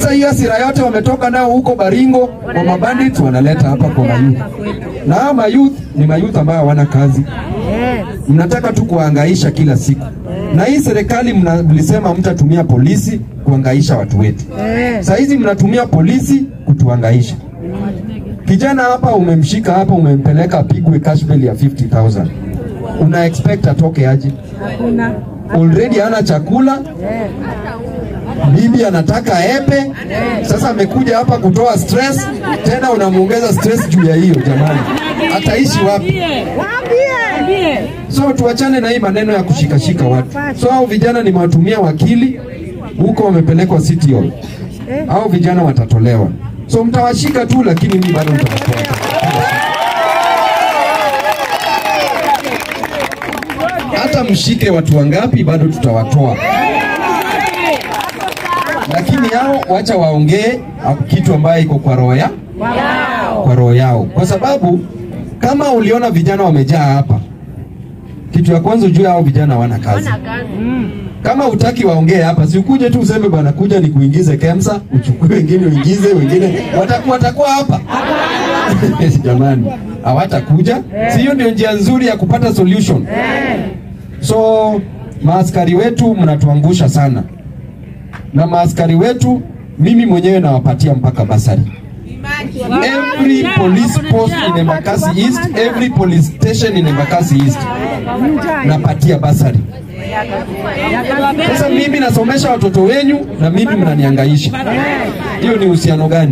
Sasa hiyo hasira yote wametoka nayo huko Baringo kwa mabandits wanaleta hapa kwa mayouth, na hao mayouth ni mayouth ambayo hawana kazi, mnataka tu kuhangaisha kila siku. Na hii serikali mna- mlisema mtatumia polisi kuhangaisha watu wetu, saa hizi mnatumia polisi kutuhangaisha. Kijana hapa umemshika hapa, umempeleka apigwe cash bail ya 50,000 una expect atoke aje? Already hana chakula, bibi anataka epe. Sasa amekuja hapa kutoa stress, tena unamuongeza stress juu ya hiyo. Jamani, ataishi wapi? So tuachane na hii maneno ya kushikashika watu. So hao vijana nimewatumia wakili huko, wamepelekwa City Hall. Hao vijana watatolewa, so mtawashika tu, lakini mimi bado mtawatoa. Hata mshike watu wangapi, bado tutawatoa lakini hao wacha waongee kitu ambayo iko kwa roho ya kwa roho yao, kwa sababu kama uliona vijana wamejaa hapa, kitu ya kwanza ujue hao vijana hawana kazi. Kama utaki waongee hapa, si ukuje tu useme bwana, kuja ni kuingize KEMSA, uchukue wengine uingize wengine, watakuwa watakuwa hapa jamani, hawatakuja. Si hiyo ndio njia nzuri ya kupata solution? So maaskari wetu mnatuangusha sana na maaskari wetu, mimi mwenyewe nawapatia mpaka basari. Every police post in Embakasi East, every police station in Embakasi East napatia basari. Sasa mimi nasomesha watoto wenyu na mimi mnaniangaisha, hiyo ni uhusiano gani?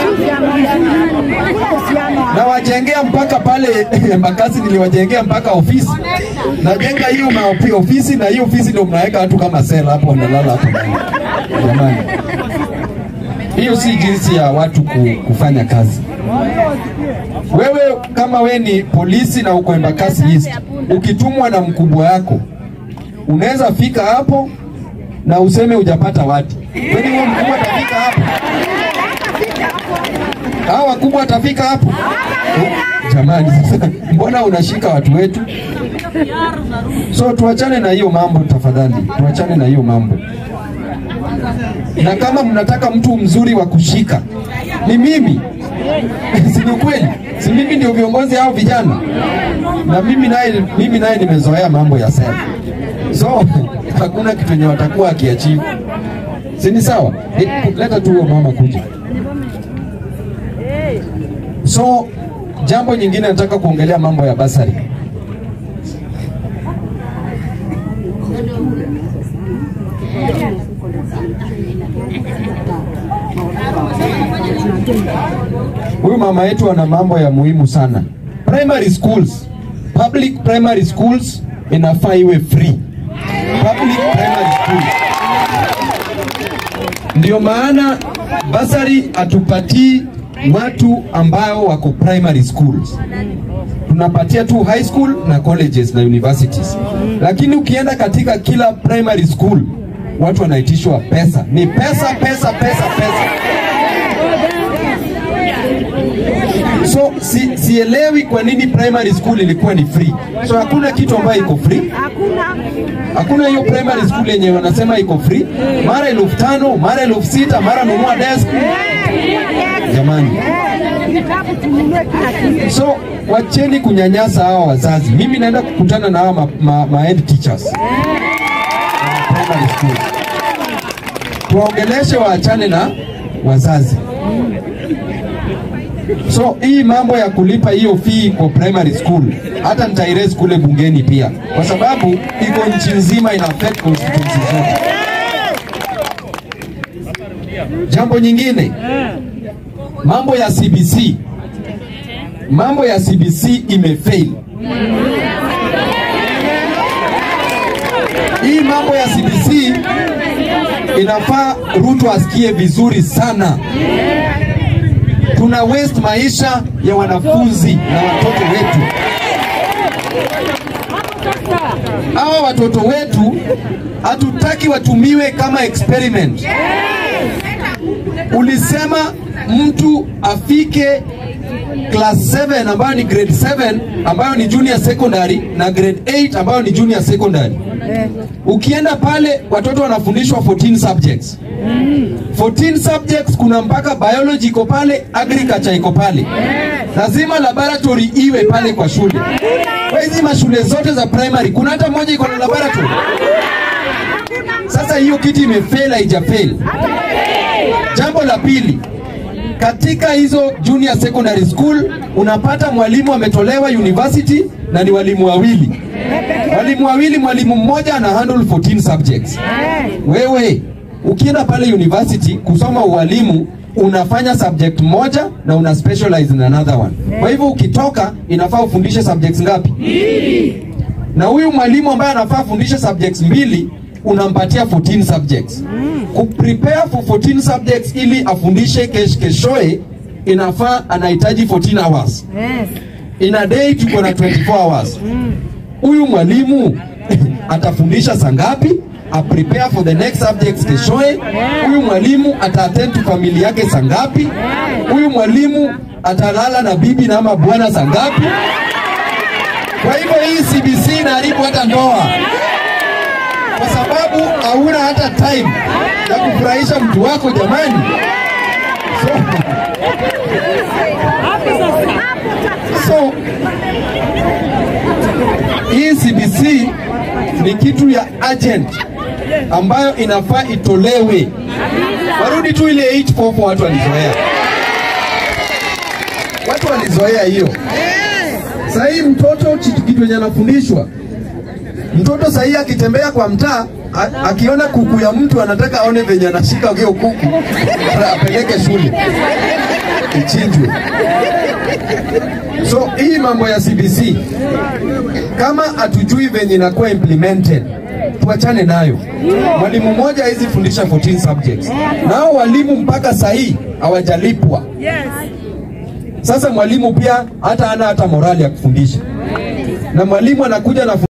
Nawajengea mpaka pale Embakasi, niliwajengea mpaka ofisi, najenga hiyo maopi- ofisi, na hiyo ofisi ndio mnaweka watu kama sela hapo, wanalala hapo ndani. Jamani, hiyo si jinsi ya watu ku- kufanya kazi. Wewe kama we ni polisi na uko Embakasi East, ukitumwa na mkubwa yako unaweza fika hapo na useme hujapata watu. Kwani huyo mkubwa atafika hapo? Hao wakubwa atafika hapo? Jamani, sasa mbona unashika watu wetu? So tuachane na hiyo mambo tafadhali, tuachane na hiyo mambo. Na kama mnataka mtu mzuri wa kushika ni mimi, si ni ukweli? Si mimi ndio viongozi hao vijana, na mimi naye mimi naye nimezoea mambo ya sera, so hakuna kitu yenye watakuwa akiachivu, si ni sawa? Eh, Leta tu huyo mama kuja. So jambo nyingine nataka kuongelea mambo ya basari. Huyu mama yetu ana mambo ya muhimu sana. Primary schools, public primary schools inafaa iwe free. Public primary schools. Ndio maana basari hatupatii watu ambao wako primary schools, tunapatia tu high school na colleges na universities. Lakini ukienda katika kila primary school watu wanaitishwa pesa, ni pesa pesa pesa pesa. So si, sielewi kwa nini primary school ilikuwa ni free. So hakuna kitu ambayo iko free. Hakuna hiyo primary school yenye wanasema iko free, mara elfu tano mara elfu sita mara nunua desk. Jamani, so wacheni kunyanyasa hawa wazazi. Mimi naenda kukutana na hawa ma, ma, ma head teachers wa primary school, tuwaongeleshe waachane na wazazi. So hii mambo ya kulipa hiyo fee kwa primary school hata nitairaise kule bungeni pia, kwa sababu iko nchi nzima ina affect constituency zote. Jambo nyingine, mambo ya CBC, mambo ya CBC imefail. Hii mambo ya CBC inafaa Ruto asikie vizuri sana tuna waste maisha ya wanafunzi na watoto wetu. Hawa watoto wetu hatutaki watumiwe kama experiment. Ulisema mtu afike class 7 ambayo ni grade 7 ambayo ni junior secondary na grade 8 ambayo ni junior secondary. Ukienda pale watoto wanafundishwa 14 subjects. 14 subjects, kuna mpaka biology iko pale, agriculture iko pale. Lazima laboratory iwe pale kwa shule. Kwa hizi mashule zote za primary kuna hata moja iko na laboratory. Sasa hiyo kitu imefail, haijafail. Jambo la pili, katika hizo junior secondary school unapata mwalimu ametolewa university na ni walimu wawili, walimu wawili, mwalimu mmoja ana handle 14 subjects. Wewe ukienda pale university kusoma ualimu unafanya subject moja na una specialize in another one. Kwa hivyo ukitoka inafaa ufundishe subjects ngapi? Na huyu mwalimu ambaye anafaa afundishe subjects mbili unampatia 14 subjects. Kuprepare for 14 subjects ili afundishe kesh keshoe inafaa anahitaji 14 hours. In a day tuko na 24 hours. Huyu mwalimu atafundisha saa ngapi? A prepare for the next subjects keshoe. Huyu mwalimu ata attend to familia yake saa ngapi? Huyu mwalimu atalala na bibi na ama bwana saa ngapi? Kwa hivyo hii CBC inaharibu hata ndoa, kwa sababu hauna hata time ya kufurahisha mtu wako jamani. So, so hii CBC ni kitu ya urgent ambayo inafaa itolewe, warudi tu ile 844 watu walizoea, watu walizoea hiyo. Sasa hii mtoto kitu kitu yenye anafundishwa mtoto sahii akitembea kwa mtaa a- akiona kuku ya mtu anataka aone venye anashika hiyo kuku apeleke shule ichinjwe. So hii mambo ya CBC kama hatujui venye inakuwa implemented tuachane nayo. Mwalimu mmoja hawezi fundisha 14 subjects, nao walimu mpaka sahii hawajalipwa. Sasa mwalimu pia hata ana hata morali ya kufundisha, na mwalimu anakuja na